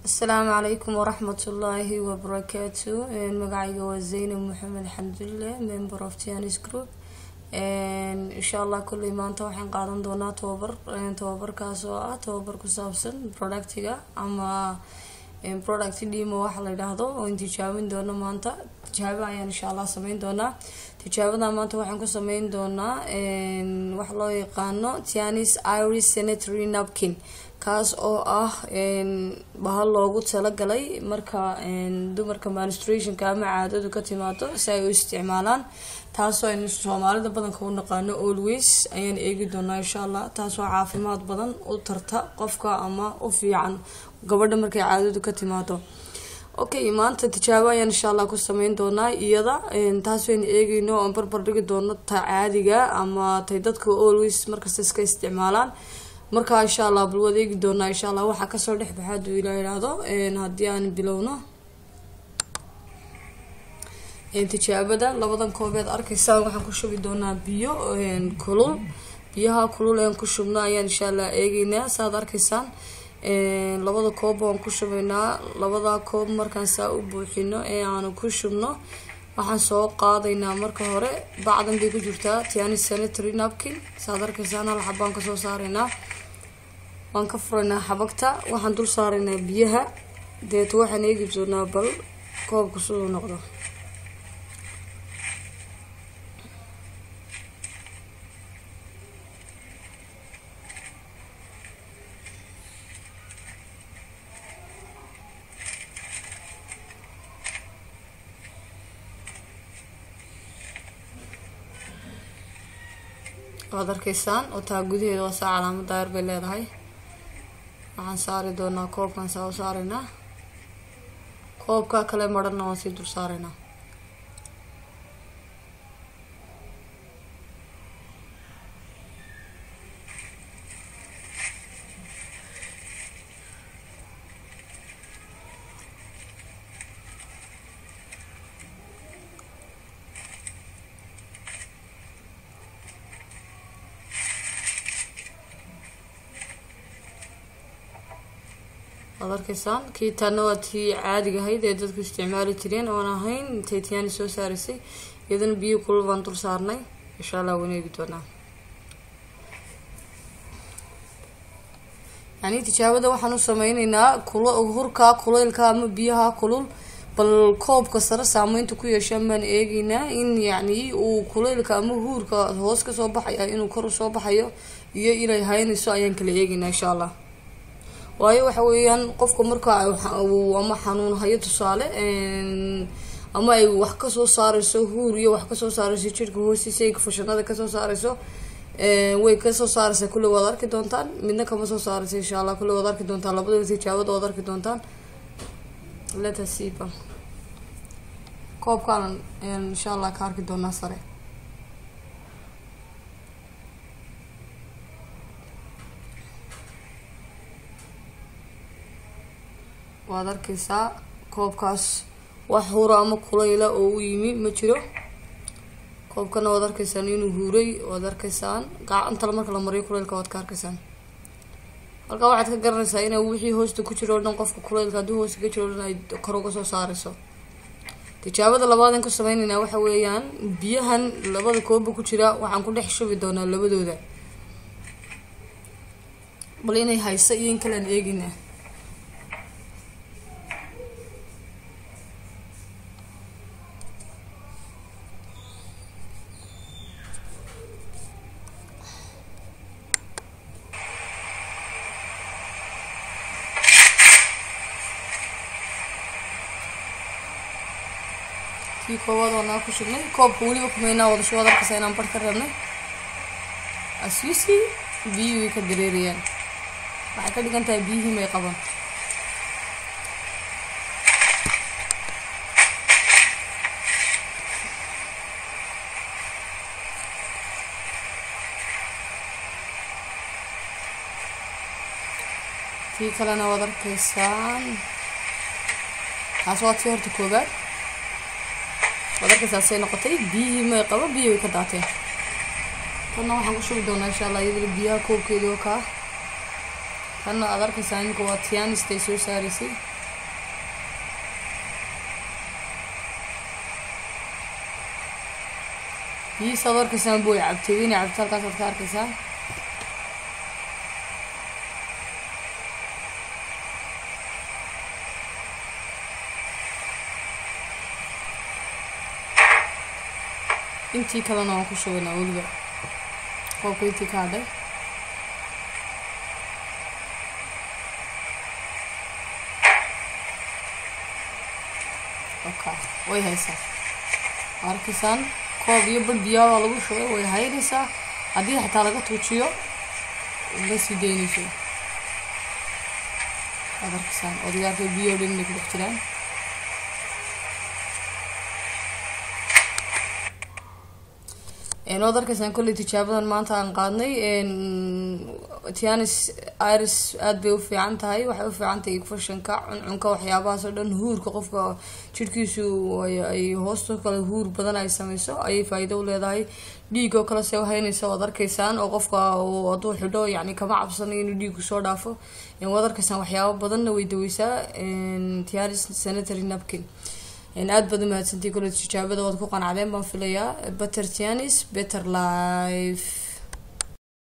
asalaamu calaykum waraxmatullaahi wabarakaatu magacayga waa zaynab maxamed xamdulle member of tianis group insha allah kulley maanta waxaan qaadan doonaa tababar tababarkaas oo ah tababar ku saabsan productiga ama product dhimo waxa la yidhaahdo oon tijaabin doono maanta tijaabo ayaan insha allah sameyn doonaa tijaabada maanta waxaan ku sameyn doonaa waxa loo yaqaano tianis iris sanitary napkin kaas oo ah bahal loogu talagalay marka dumarka menstruationka ama caadadu ka timaado si ay u isticmaalaan taasoo aynu soomaalida badanka u naqaano always ayaan eegi doonaa insha allah taasoo caafimaad badan u tarta qofka ama u fiican gabadha markay caadadu ka timaado okay maanta tijaabo ayaan insha allah ku sameyn doonaa iyada taas waynu eegeyno oon barbar dhigi doono ta caadiga ama tay dadka always markasta iska isticmaalaan markaa insha allah bal waad eegi doonaa insha allah waxaa kasoo dhex baxa haduu ilaa idhaahdo haddii aan bilowno tijaabada labadan koobeed arkaysaan waxaan ku shubi doonaa biyo kulul biyaha kulul een ku shubno ayaan insha allah eegeynaa saaad arkaysaan labada koob waan ku shubaynaa labada koob markaan saa u buuxino ee aanu ku shubno waxaan soo qaadaynaa marka hore bacdan bay ku jirtaa tiani sanitary napkin saaad arkaysaan hal xabaan kasoo saaraynaa waan ka furaynaa xabagta waxaan dul saaraynaa biyaha deeto waxaan eegi doonaa bal koobka siduu noqdo waad arkaysaan oo taa gudaheeda waa saa calaamad daayar bay leedahay waxaan saari doonaa koobkan saa u saaraynaa koobka kale marana waan sii dul saaraynaa waad arkaysaan kii taana waa tii caadiga ahayd ee dadku isticmaali jireen oon ahayn intay tiyaani soo saaraysay iyadana biyo kulul baan dul saarnay insha allah waan eegi doonaa yani tijaabada waxaan u sameyneynaa kul hurka kuleylka ama biyaha kulul bal koobka sare saameynta ku yeeshaan baan eegeynaa in yacni uu kuleylka ama huurka hoos kasoo baxaya inuu kor usoo baxayo iyo inay haynayso ayaan kala eegeynaa insha allah waayo waxa weeyaan qofka marka ama xanuun hayo tusaale ama ay wax kasoo saareyso huur iyo wax kasoo saareyso jirka hoostiisa ay fashanada kasoo saareyso way kasoo saareysaa kulle waad arki doontaan midna kama soo saareysa insha allah kulle waad arki doontaan labadaba tijaabada waad arki doontaan letasiba koobkaanan insha allah ka arki doonaa sare waad arkaysaa koobkaas wax hura ama kulayla oo u yimi ma jiro koobkana waad arkaysaan inuu huuray waad arkaysaan gacantala marka la mariyo kulaylka waad ka arkaysaan halkaa waxaad ka garanaysaa ina wixii hoosta ku jiro o dhan qofka kulaylka haddii hoosta ka jiro o dhan ay kor uga soo saareyso tijaabada labaadaan ku sameyneynaa waxa weeyaan biyahan labada koobba ku jira waxaan ku dhex shubi doonaa labadooda bal inay hayso iyo in kalean eegina kii koowaad waanaa ku shubnay koobka weliba kumeynaa wadasho waad arkaysaa inaan bar ka rabnay aswisi biyihii way ka dareerayaan waxay ka dhigan tahay biyihii may qaban kii kalena waad arkaysaan taas waa tii horta koobaad waad arkaysaasay noqotay biyihii may qabo biyi way ka daateen tanna waxaan ku shubi doonaa insha allah iyadana biyaha koobkeeda oo kaa tanna aad arkaysaa imika waa tianist ay soo saaraysay biyihiisaad arkaysaan buu cabtay inay cabto halkaasaad ka arkaysaa intii kalena waan ku shubaynaa weliba qoobka intii ka hadhay oka way haysaa arkaysaan koob iyo bar biyaabaa lagu shubay way haynaysaa haddii xataa laga tuujiyo ma sii daynayso waad arkaysaan odayaarka biyo dhan inay ku dhex jiraan waad arkaysaan kolley tijaabadan maanta aan qaadnay tianis iris aada bay u fiican tahay waxay u fiican tahay fashanka cuncunka waxyaabahaas oo dhan huurka qofka jirhkiisu ay hoosto kale huur badan ay sameyso ayay faa-iido u leedahay dhiig oo kale se haynaysa waad arkaysaan oo qofka hadduu xidho yani kama cabsanayo inuu dhiigu soo dhaafo waad arkaysaan waxyaabo badanna way daweysaa tianis sanitary napkin aada baad umahadsantii kole tijaabada waad ku qanacdeen baan filayaa better tianis better life